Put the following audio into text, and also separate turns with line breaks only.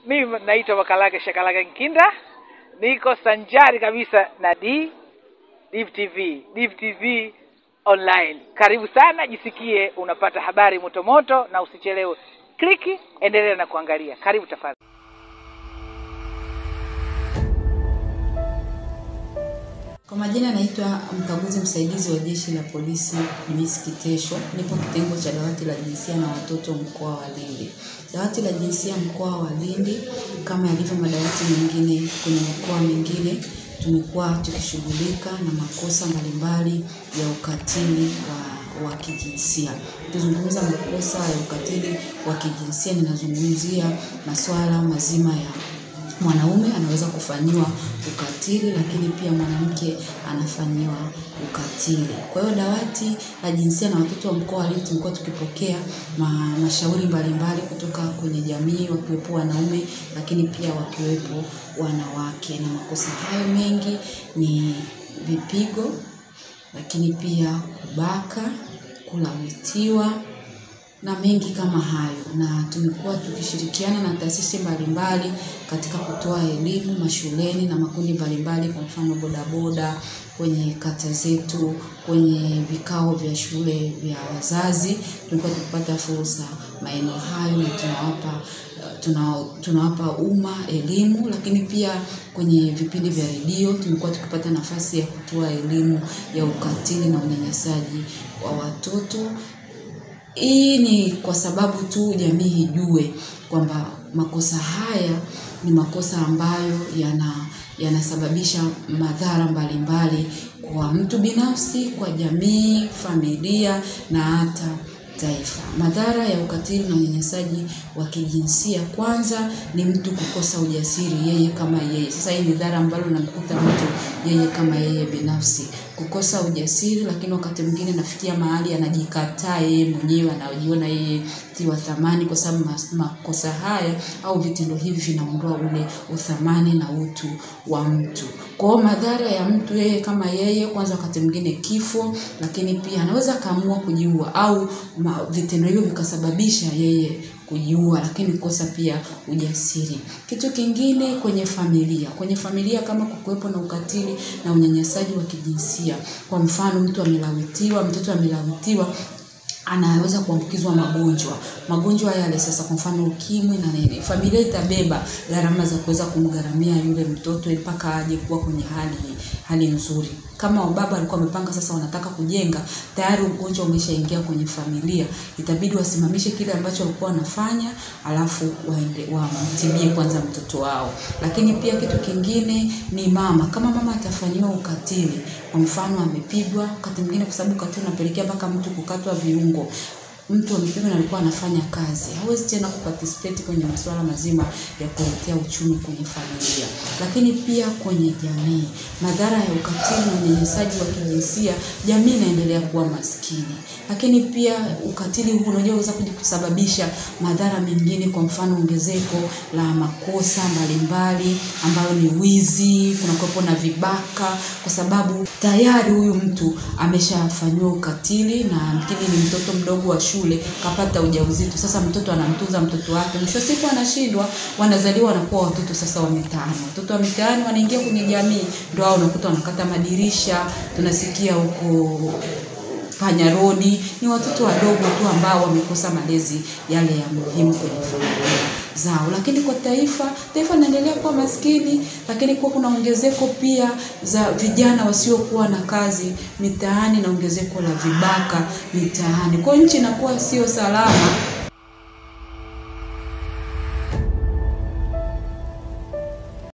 Mimi naitwa Makalake Shakalake Nkinda, niko sanjari kabisa na D Div TV, Div TV online. Karibu sana, jisikie unapata habari motomoto na usichelewe. Kliki, endelea na kuangalia. Karibu tafadhali.
Kwa majina naitwa mkaguzi msaidizi wa jeshi la polisi Miss Kitesho. Nipo kitengo cha dawati la jinsia na watoto mkoa wa Lindi. Dawati la jinsia mkoa wa Lindi, kama yalivyo madawati mengine kwenye mikoa mingine, tumekuwa tukishughulika na makosa mbalimbali ya ukatili wa, wa kijinsia. Tukizungumza makosa ya ukatili wa kijinsia, ninazungumzia masuala mazima ya mwanaume anaweza kufanyiwa ukatili, lakini pia mwanamke anafanyiwa ukatili. Kwa hiyo dawati la jinsia na watoto wa mkoa wa Lindi tumekuwa tukipokea ma, mashauri mbalimbali kutoka kwenye jamii, wakiwepo wanaume, lakini pia wakiwepo wanawake, na makosa hayo mengi ni vipigo, lakini pia kubaka, kulawitiwa na mengi kama hayo, na tumekuwa tukishirikiana na taasisi mbalimbali katika kutoa elimu mashuleni na makundi mbalimbali, kwa mfano bodaboda, kwenye kata zetu, kwenye vikao vya shule vya wazazi. Tumekuwa tukipata fursa maeneo hayo na tunawapa tuna, tunawapa umma elimu, lakini pia kwenye vipindi vya redio tumekuwa tukipata nafasi ya kutoa elimu ya ukatili na unyanyasaji wa watoto. Hii ni kwa sababu tu jamii ijue kwamba makosa haya ni makosa ambayo yana yanasababisha madhara mbalimbali kwa mtu binafsi, kwa jamii, familia na hata taifa. Madhara ya ukatili na unyanyasaji wa kijinsia, kwanza ni mtu kukosa ujasiri yeye kama yeye. Sasa hii ni dhara ambalo namkuta mtu yeye kama yeye binafsi, kukosa ujasiri, lakini wakati mwingine nafikia mahali anajikataa yeye mwenyewe, anajiona yeye si wa thamani, kwa sababu makosa haya au vitendo hivi vinaondoa ule uthamani na utu wa mtu. Kwa hiyo madhara ya mtu yeye kama yeye, kwanza wakati mwingine kifo, lakini pia anaweza akaamua kujiua au vitendo hivyo vikasababisha yeye kujiua, lakini kosa pia ujasiri. Kitu kingine kwenye familia, kwenye familia kama kukuwepo na ukatili na unyanyasaji wa kijinsia, kwa mfano mtu amelawitiwa, mtoto amelawitiwa anaweza kuambukizwa magonjwa magonjwa yale sasa, kwa mfano ukimwi na nini, familia itabeba gharama za kuweza kumgharamia yule mtoto mpaka aje kuwa kwenye hali hali nzuri. Kama baba alikuwa amepanga sasa wanataka kujenga, tayari ugonjwa umeshaingia kwenye familia, itabidi wasimamishe kile ambacho walikuwa wanafanya, alafu waende wamtibie kwanza mtoto wao. Lakini pia kitu kingine ni mama, kama mama atafanyiwa ukatili, kwa mfano amepigwa, wakati mwingine, kwa sababu ukatili unapelekea mpaka mtu kukatwa viungo mtu amepigwa na alikuwa anafanya kazi, hawezi tena kuparticipate kwenye masuala mazima ya kuletea uchumi kwenye familia. Lakini pia kwenye jamii, madhara ya ukatili na unyanyasaji wa kijinsia, jamii inaendelea kuwa maskini. Lakini pia ukatili huu unaweza kuja kusababisha madhara mengine, kwa mfano ongezeko la makosa mbalimbali ambayo ni wizi, kunakuwepo na vibaka, kwa sababu tayari huyu mtu ameshafanyiwa ukatili na mkini ni mtoto mdogo wa shule kapata ujauzito. Sasa mtoto anamtunza mtoto wake, mwisho wa siku anashindwa, wanazaliwa wanakuwa watoto sasa wa mitaani. Watoto wa mitaani wanaingia kwenye jamii, ndio hao unakuta wanakata madirisha, tunasikia huko panya rodi. Ni watoto wadogo tu ambao wamekosa malezi yale ya muhimu kwenye familia zao. Lakini kwa taifa, taifa linaendelea kuwa maskini, lakini kuwa kuna ongezeko pia za vijana wasiokuwa na kazi mitaani na ongezeko la vibaka mitaani. Kwa hiyo nchi inakuwa sio salama